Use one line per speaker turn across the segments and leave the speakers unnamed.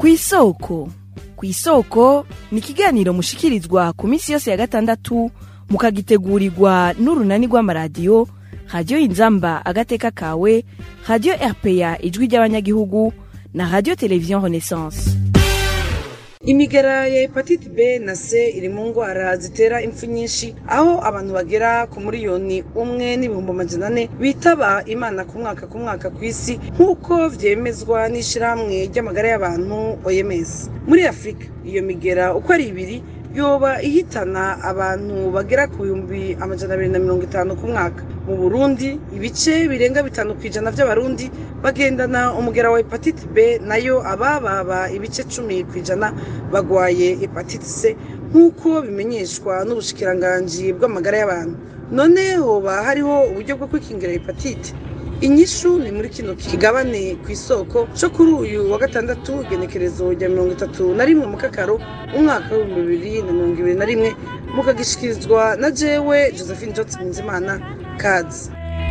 kw'isoko kw'isoko ni ikiganiro mushikirizwa ku minsi yose ya gatandatu mukagitegurirwa n'urunani rw'amaradiyo radiyo inzamba agateka kawe radiyo rpa ijwi ry'abanyagihugu na radiyo televiziyo renaissance
imigera ya hepatite b na c iri mu ndwara zitera impfu nyinshi aho abantu bagera ku miliyoni umwe n'ibihumbi amajana ane bitaba imana ku mwaka ku mwaka ku isi nk'uko vyemezwa n'ishirahamwe ry'amagara y'abantu oms muri afurika iyo migera uko ari ibiri yoba ihitana abantu bagera ku bihumbi amajana abiri na mirongo itanu ku mwaka mu burundi ibice birenga bitanu ku ijana vy'abarundi bagendana umugera wa hepatite b nayo abababa ibice cumi ku ijana bagwaye hepatite c nk'uko bimenyeshwa n'ubushikiranganji bw'amagara y'abantu none hoba hariho uburyo bwo kwikingira hepatite inyishu ni muri kino kigabane ku isoko cyo kuri uyu wa gatandatu igenekerezo rya mirongo itatu na rimwe mu kakaro umwaka w'ibihumbi bibiri na mirongo ibiri na rimwe mukagishikirizwa na jewe josephine johnson nzimana kazi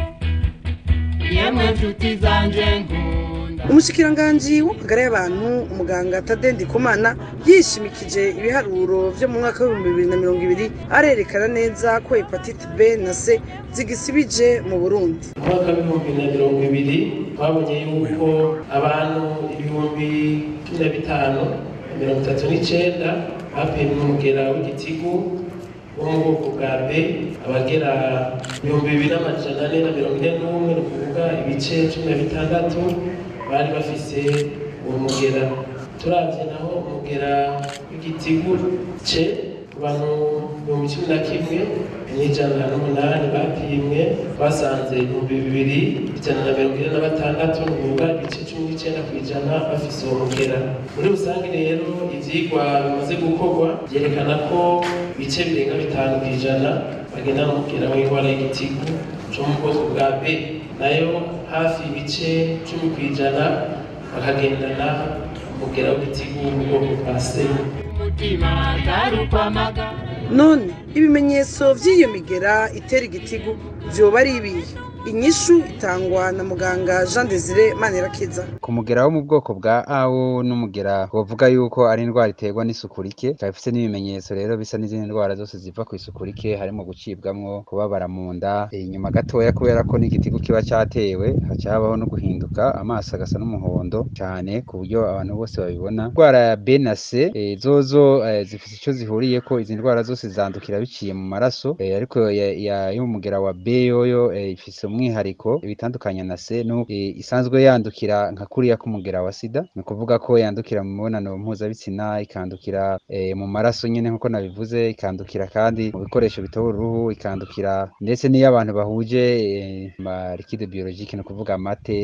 yemwe nshuti zanje nkunda
umushikiranganji w'amagara y'abantu umuganga tadendi kumana yishimikije ibiharuro vyo mu mwaka w'ibihumbi bibiri na mirongo ibiri arerekana neza ko hepatite b na c zigisibije mu burundi
mu mwaka w'ibihumbi na mirongo ibiri twabonye yuko abantu ibihumbi cumi na bitanu na mirongo itatu n'icenda bapimwe umugera w'igitigu wo mu bwoko bwa b abagera ibihumbi bibiri n'amajana ane na mirongo ine n'umwe ni ukuvuga ibice cumi na bitandatu bari bafise uwo mugera turavye naho umugera w'igitigu ce ku bantu ibihumbi cumi na kimwe n'ijana n'umunani bapimwe twasanze ibihumbi bibiri ijana na mirongo ine na batandatu ni ukuvuga ibice cumi n'icenda ku ijana bafise uwo mugera muri rusange rero ivyigwa bimaze gukorwa vyerekana ko ibice birenga bitanu ku ijana bagenda n'umugera w'indwara y'igitigu co mu bwoko bwa b nayo hafi ibice cumi ku ijana bakagendana umugera w'igitigu wo mu bwoko bwa c
umutima atarukwamaga
none ibimenyetso vy'iyo migera itera igitigu vyoba ari ibihe inyishu itangwa na muganga jean desire manirakiza
ku mugera wo mu bwoko bwa awo n'umugera wovuga yuko ari indwara iterwa n'isuku rike ikaba ifise n'ibimenyetso rero bisa n'izindi ndwara zose ziva ku isuku rike harimo gucibwamwo kubabara mu nda inyuma gatoya kubera ko n'igitigu kiba catewe haca habaho no guhinduka amaso agasa n'umuhondo cane ku buryo abantu bose babibona indwara ya b na c eh, zozo eh, zifise ico zihuriyeko izi ndwara zose zandukira biciye mu maraso eh, ariko ya- ya- y'umugera wa b yoyo eh, ifise umwihariko ibitandukanye na c no eh, isanzwe yandukira nka kuriya k'umugera wa sida ni ukuvuga ko yandukira mu mibonano mpuzabitsina ikandukira eh, mu maraso nyene nk'uko nabivuze ikandukira kandi mu bikoresho bitobora uruhu ikandukira ndetse n'iyo abantu bahuje eh, ma liquide biologique ni ukuvuga amate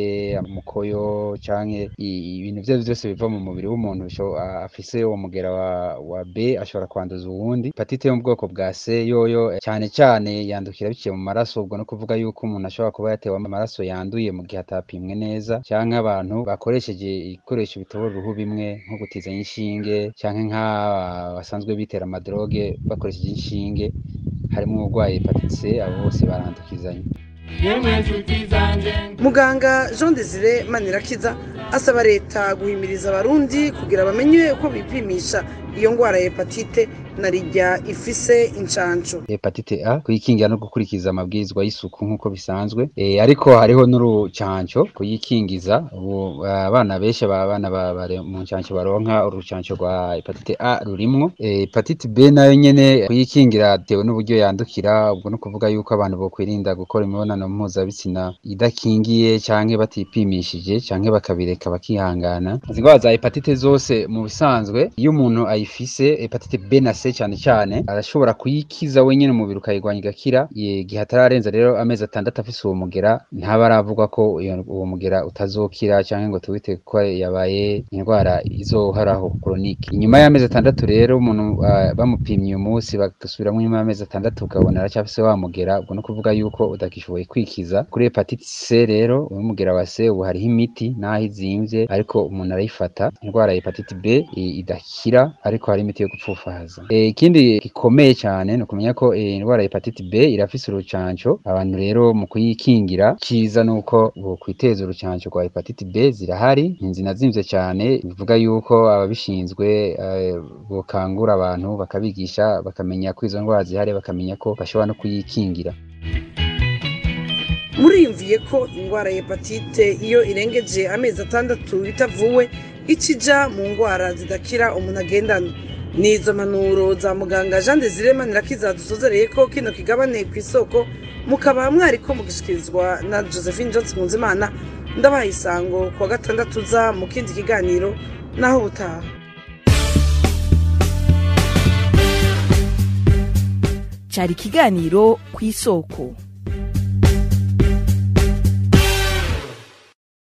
umukoyo canke i- ibintu vyo vyose biva mu mubiri w'umuntu bisho- a- afise uwo mugera wa, wa b ashobora kwanduza uwundi hepatite yo mu bwoko bwa c yoyo eh, cane cane yandukira biciye mu maraso ubwo no kuvuga yuko umuntu ashobora kuba yatewe amaraso yanduye mu gihe atapimwe neza canke abantu bakoresheje ibikoresho bitobora uruhu bimwe nko gutizanya inshinge canke nk'aba basanzwe bitera amadroge bakoresheje inshinge harimwo uburwayi hepatite c abo bose barandukizanya
yemwe nshuti zanje
muganga jean desire manirakiza asaba leta guhimiriza abarundi kugira bamenye uko bipimisha iyo ndwara ya hepatite na rijya ifise incanco
hepatite a kuyikingira no gukurikiza amabwirizwa y'isuku nk'uko bisanzwe e, ariko hariho n'urucanco kuyikingiza ubu abana benshi abana ba- bare mu ncanco baronka urucanco rwa hepatite a rurimwo e, hepatite b nayo nyene kuyikingira bitewe n'uburyo yandukira ubwo no kuvuga yuko abantu bokwirinda gukora imibonano mpuzabitsina idakingiye canke batipimishije canke bakabireka bakihangana izi ndwara za hepatite zose mu bisanzwe iyo umuntu ayifise hepatite b na c cane cane arashobora kuyikiza wenyene umubiri ukayirwanya igakira igihe atararenza rero amezi atandatu afise uwo mugera ntaba aravugwa ko iyo- uwo mugera utazokira canke ngo tuwite ko yabaye indwara izohoraho chronique inyuma y'amezi atandatu rero umuntu ah, bamupimye uyu munsi bagasubiramwo nyuma y'amezi atandatu ukabona aracyafise wa mugera ubwo no kuvuga yuko utagishoboye kwikiza kuri hepatite c rero uwo mugera wa c ubu hariho imiti naho izimvye ariko umuntu arayifata indwara ya hepatite b i- idakira ariko hari imiti yo gupfufahaza e, Eh, ikindi gikomeye cyane ni ukumenya ko eh, indwara ya hepatite B irafise urucanco abantu rero mu kuyikingira ciza nuko bokwiteza urucanco rwa hepatite B zirahari ntizinazimvye cyane bivuga yuko ababishinzwe eh, bokangura abantu bakabigisha bakamenya ko izo ndwara zihari bakamenya ko bashobora no kuyikingira
muriyumviye ko indwara ya hepatite iyo irengeje amezi atandatu itavuwe ikija mu ndwara zidakira umuntu agendana ni izo mpanuro za muganga jean desire manirakiza dusozereye ko kino kigabane ku isoko mukaba mwariko mugishikirizwa na josephine johnson munzimana ndabaha isango ku wa gatandatu uza mu kindi kiganiro naho ubutaha
cyari ikiganiro ku isoko